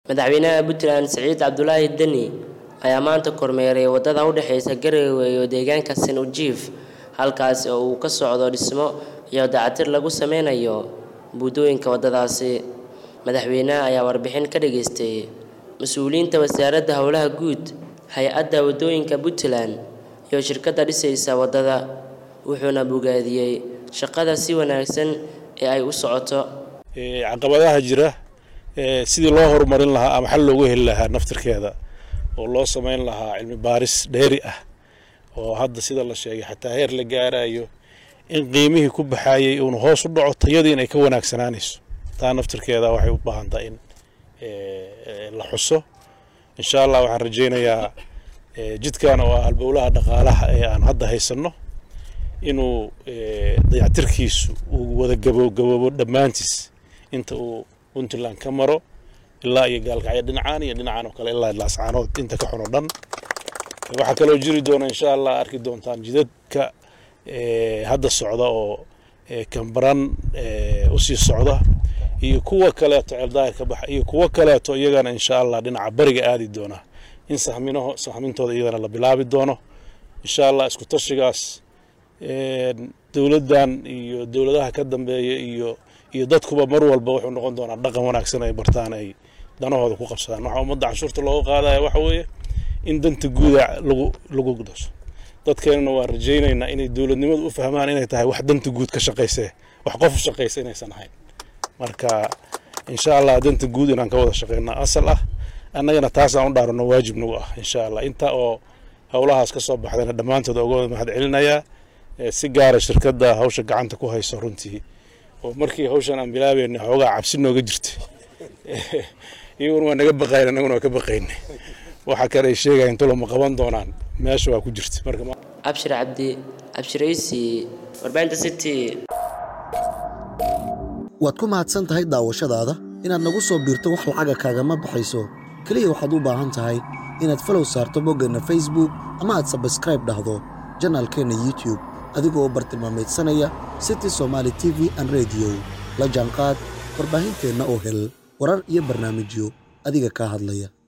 madaxweynaha puntland siciid cabdulaahi deni ayaa maanta kormeeray wadada u dhexeysa garowe iyo deegaanka sanujiif halkaas oo uu ka socdo dhismo iyo dayactir lagu sameynayo buundooyinka wadadaasi madaxweynaha ayaa warbixin ka dhageystay mas-uuliyiinta wasaaradda howlaha guud hay-adda wadooyinka puntland iyo shirkadda dhisaysa wadada wuxuuna bogaadiyey shaqada si wanaagsan ee ay u socoto caqabadaha jira sidii loo horumarin lahaa ama xal loogu heli lahaa naftirkeeda oo loo samayn lahaa cilmi baaris dheeri ah oo hadda sida la sheegay xataa heer la gaarayo in qiimihii ku baxayey uuna hoos u dhaco tayadii inay ka wanaagsanaanayso taa naftirkeeda waxay u baahan tahay in la xuso insha allah waxaan rajaynayaa jidkan oo ah halbowlaha dhaqaalaha ee aan hadda haysanno inuu dayactirkiisu uu wada gabogaboobo dhammaantiis inta uu puntland ka maro ilaa iyo gaalkacyo dhinacaan iyo dhinacan oo kale ilaa laascaanood inta ka xun oo dhan waxaa kaloo jiri doona insha allah arki doontaan jidadka hadda socda oo kambaran usii socda iyo kuwa kaleeto ceeldaahir ka baxa iyo kuwo kaleeto iyagana insha allah dhinaca bariga aadi doona in sahminaho sahmintooda iyadana la bilaabi doono insha allah isku tashigaas dowladdan iyo dowladaha ka dambeeya iyo iyo dadkuba mar walba wuxuu noqon doonaa dhaqan wanaagsan ay bartaan ay danahooda ku qabsadaan waxaa ummadda canshuurta looga qaadaya waxa weeye in danta guuda lagu lagu dasho dadkeenana waan rajaynaynaa inay dowladnimadu u fahmaan inay tahay wax danta guud ka shaqayse wax qof u shaqaysa inaysan ahayn marka insha allah danta guud inaan ka wada shaqeyna asal ah annagana taasaan u dhaarano waajib nagu ah insha allah inta oo howlahaas ka soo baxdayna dhammaantood uga wada mahad celinayaa si gaara shirkadda hawsha gacanta ku hayso runtii oo markii hawshan aan bilaabeynay xoogaa cabsi nooga jirtay iyaguna waa naga baqayn annaguna waa ka baqaynay waxa kale ay sheegayan tulo ma qaban doonaan meesha waa ku jirta marka abshir cabdi abshiraysi warbaahinta city waad ku mahadsan tahay daawashadaada inaad nagu soo biirto wax lacaga kaagama baxayso keliya waxaad u baahan tahay inaad falow saarto boggeenna facebook ama aad sabskraib dhahdo janaalkeenna youtube adigoo bartilmaamaydsanaya city somaali t v an rediyo la jaanqaad warbaahinteenna oo hel warar iyo barnaamijyo adiga kaa hadlaya